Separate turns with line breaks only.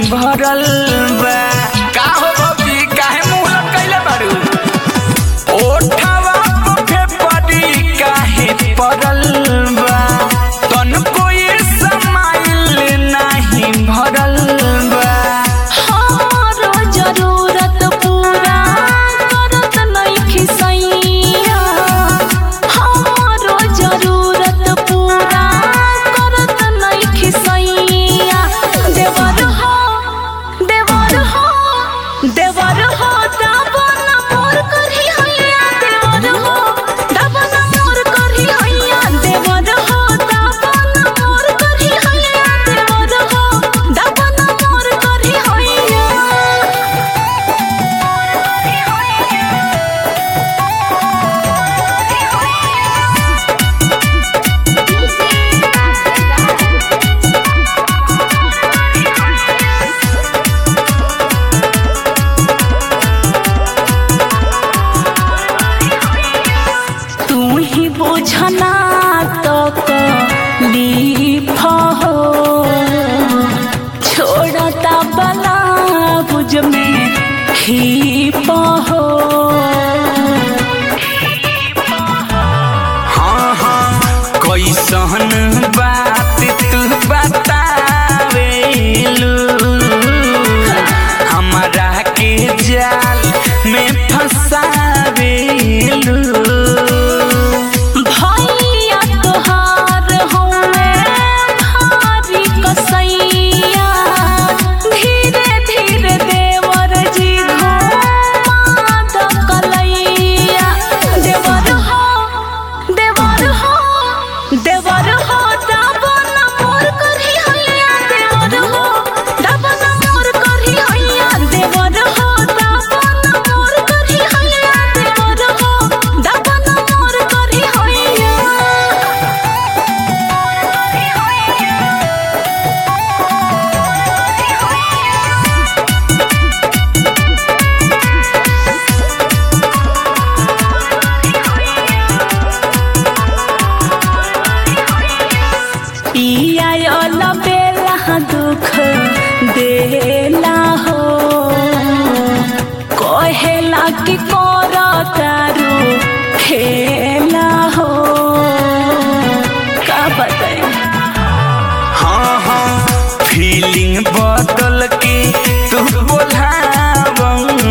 भरल बा का हो बबी काहे मुंह लटकैले बारू ओठवा पे पड़ी काहे पड़ल बा तनको ये समाइल नाही भरल बा
हमारो जरूरत पूरा करत नइखी सैया हमारो जरूरत पूरा करत नइखी सैया देवर हो देवर हो देवर हो दाबन मोर करही हैया देवर हो दाबन मोर करही हैया देवर हो दाबन मोर करही हैया देवर हो दाबन मोर करही हैया तू ही बुझना तो लीफ हो छोड़ता बला बुझ में ही हो
हाँ हाँ कैसन बात तू बतावेलू हमरा के जाल में फंसावेलू
भैया तोहार होवे भारी कसैया धीरे धीरे देवर जी घुमा द कलैया देवर हो देवर हो देवर हो दाबन मोर करही हैया देवर हो दाबन मोर करही हैया देवर हो दाबन मोर करही हैया देवर हो दाबन मोर करही हैया पिया यल बेला दुख देला हो कहेला कि कर तारू खेला हो का बताई
हाँ हाँ फीलिंग बदल के तू बोलावंग